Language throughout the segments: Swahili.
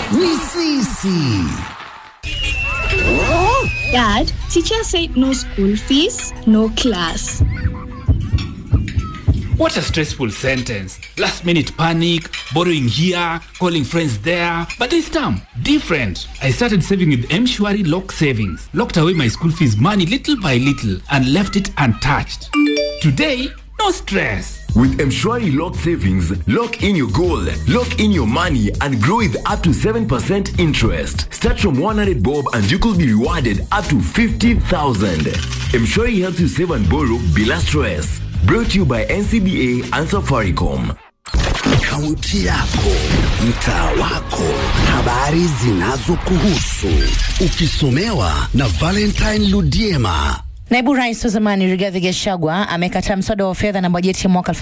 ni sisi. Dad, teacher said no school fees, no class. What a stressful sentence. Last minute panic, borrowing here, calling friends there. But this time, different. I started saving with Mshwari Lock Savings. Locked away my school fees money little by little and left it untouched. Today, no stress. With Mshwari Lock Savings, lock in your goal, lock in your money, and grow with up to 7% interest. Start from 100 bob and you could be rewarded up to 50,000. Mshwari helps you save and borrow bila stress. Brought to you by NCBA and Safaricom. Kaunti yako, mtaa wako, habari zinazokuhusu, ukisomewa na Valentine Ludiema. Naibu rais wa zamani Rigathi Gachagua amekataa mswada wa fedha na bajeti ya mwaka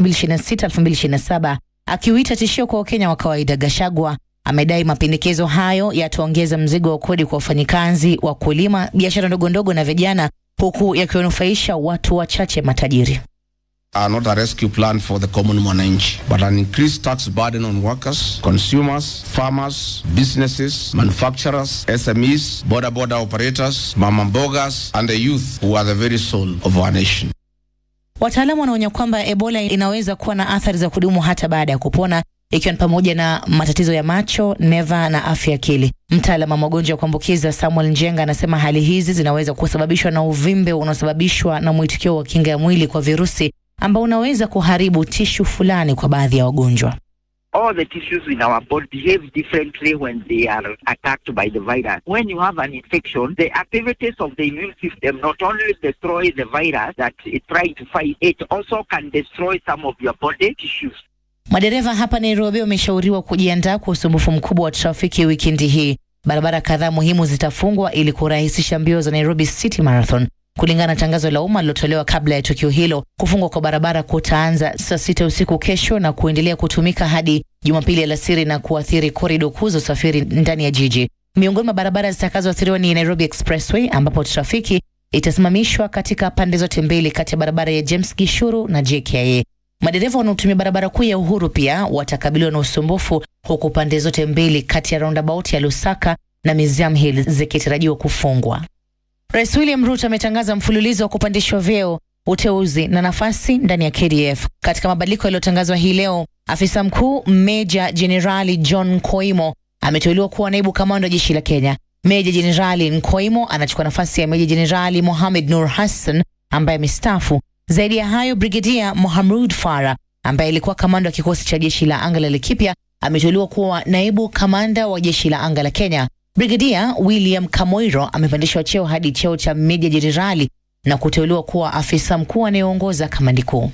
2026-2027 akiuita tishio kwa Wakenya wa kawaida. Gachagua amedai mapendekezo hayo yataongeza mzigo wa kodi kwa wafanyikazi, wakulima, biashara ndogo ndogo na vijana, huku yakiwanufaisha watu wachache matajiri. are not a rescue plan for the common mwananchi, but an increased tax burden on workers, consumers, farmers, businesses, manufacturers, SMEs, border border operators, mama mbogas, and the youth who are the very soul of our nation. Wataalamu wanaonya kwamba Ebola inaweza kuwa na athari za kudumu hata baada ya kupona ikiwa ni pamoja na matatizo ya macho, neva na afya ya akili. Mtaalamu wa magonjwa ya kuambukiza Samuel Njenga anasema hali hizi zinaweza kusababishwa na uvimbe unaosababishwa na mwitikio wa kinga ya mwili kwa virusi ambao unaweza kuharibu tishu fulani kwa baadhi ya wagonjwa. all the tissues in our body behave differently when they are attacked by the virus. When you have an infection, the activities of the immune system not only destroy the virus that it's trying to fight, it also can destroy some of your body tissues. Madereva hapa Nairobi wameshauriwa kujiandaa kwa usumbufu mkubwa wa trafiki wikendi hii. Barabara kadhaa muhimu zitafungwa ili kurahisisha mbio za Nairobi City Marathon. Kulingana na tangazo la umma lilotolewa kabla ya tukio hilo, kufungwa kwa barabara kutaanza saa sita usiku kesho na kuendelea kutumika hadi Jumapili alasiri na kuathiri korido kuu za usafiri ndani ya jiji. Miongoni mwa barabara zitakazoathiriwa ni Nairobi Expressway ambapo trafiki itasimamishwa katika pande zote mbili kati ya barabara ya James Gishuru na JKIA. Madereva wanaotumia barabara kuu ya Uhuru pia watakabiliwa na usumbufu, huku pande zote mbili kati ya roundabout ya Lusaka na Museum Hill zikitarajiwa kufungwa. Rais William Ruto ametangaza mfululizo wa kupandishwa vyeo, uteuzi na nafasi ndani ya KDF. Katika mabadiliko yaliyotangazwa hii leo, afisa mkuu Meja Jenerali John Nkoimo ameteuliwa kuwa naibu kamanda wa jeshi la Kenya. Meja Jenerali Nkoimo anachukua nafasi ya Meja Jenerali Mohamed Nur Hassan ambaye amestaafu. Zaidi ya hayo, Brigedia Mohamud Farah ambaye alikuwa kamanda wa kikosi cha jeshi la anga la Laikipia ameteuliwa kuwa naibu kamanda wa jeshi la anga la Kenya. Brigedia William Kamoiro amepandishwa cheo hadi cheo cha meja jenerali na kuteuliwa kuwa afisa mkuu anayeongoza kamandi kuu.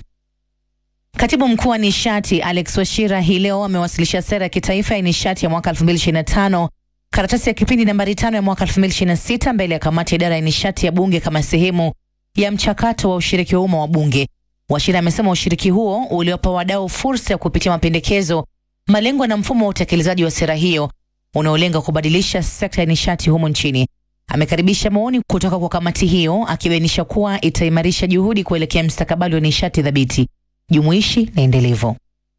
Katibu mkuu wa nishati Alex Washira hii leo amewasilisha sera ya kitaifa ya nishati ya mwaka 2025 karatasi ya kipindi nambari tano ya mwaka 2026 mbele ya kamati ya idara ya nishati ya bunge kama sehemu ya mchakato wa ushiriki wa umma wa bunge. Washira amesema ushiriki huo uliwapa wadau fursa ya kupitia mapendekezo, malengo na mfumo wa utekelezaji wa sera hiyo unaolenga kubadilisha sekta ya nishati humu nchini. Amekaribisha maoni kutoka kwa kamati hiyo, akibainisha kuwa itaimarisha juhudi kuelekea mstakabali wa nishati thabiti, jumuishi na endelevu.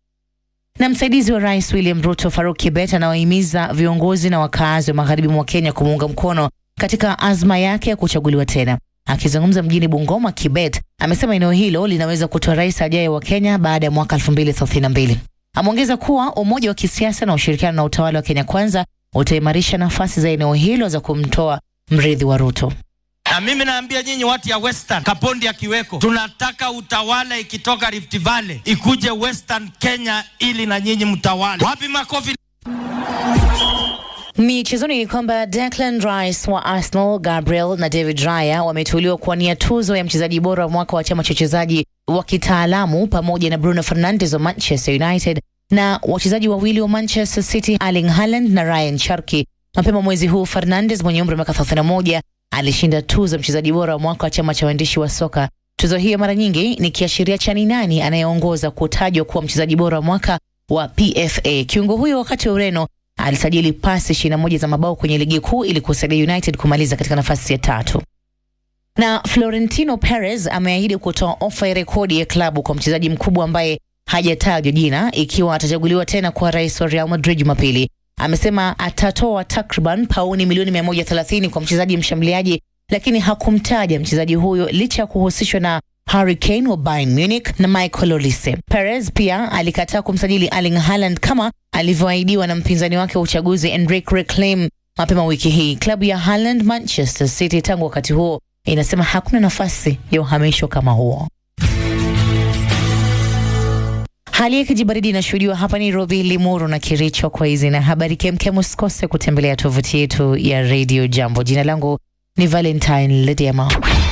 Na msaidizi wa rais William Ruto, Faruk Kibet, anawahimiza viongozi na wakaazi wa magharibi mwa Kenya kumuunga mkono katika azma yake ya kuchaguliwa tena. Akizungumza mjini Bungoma, Kibet amesema eneo hilo linaweza kutoa rais ajaye wa Kenya baada ya mwaka 2032. Ameongeza kuwa umoja wa kisiasa na ushirikiano na utawala wa Kenya Kwanza utaimarisha nafasi za eneo hilo za kumtoa mrithi wa Ruto. Na mimi naambia nyinyi watu ya Western, Kapondi akiweko, tunataka utawala ikitoka Rift Valley ikuje Western Kenya ili na nyinyi mtawale. Wapi makofi? Michezoni ni kwamba Declan Rice wa Arsenal, Gabriel na David Raya wameteuliwa kuwania tuzo ya mchezaji bora wa mwaka wa chama cha wachezaji wa kitaalamu pamoja na Bruno Fernandes wa Manchester United na wachezaji wawili wa Manchester City Erling Haaland na Ryan Cherki. Mapema mwezi huu Fernandes mwenye umri wa miaka 31 alishinda tuzo ya mchezaji bora wa mwaka wa chama cha waandishi wa soka. Tuzo hiyo mara nyingi ni kiashiria cha ni nani anayeongoza kutajwa kuwa mchezaji bora wa mwaka wa PFA. Kiungo huyo wakati wa Ureno alisajili pasi 21 za mabao kwenye ligi kuu ili kusaidia United kumaliza katika nafasi ya tatu. Na Florentino Perez ameahidi kutoa ofa ya rekodi ya klabu kwa mchezaji mkubwa ambaye hajatajwa jina ikiwa atachaguliwa tena kuwa rais wa Real Madrid Jumapili. amesema atatoa takriban pauni milioni 130 kwa mchezaji mshambuliaji, lakini hakumtaja mchezaji huyo licha ya kuhusishwa na Harry Kane wa Bayern Munich na Michael Olise. Perez pia alikataa kumsajili Erling Haaland kama alivyoahidiwa na mpinzani wake wa uchaguzi Enrique Reclaim mapema wiki hii. Klabu ya Haaland, Manchester City, tangu wakati huo inasema hakuna nafasi ya uhamisho kama huo. Hali ya kijibaridi inashuhudiwa hapa Nairobi, Limuru na Kericho. Kwa hizi na habari kemkem, usikose kutembelea tovuti yetu ya Radio Jambo. Jina langu ni Valentine Ledema.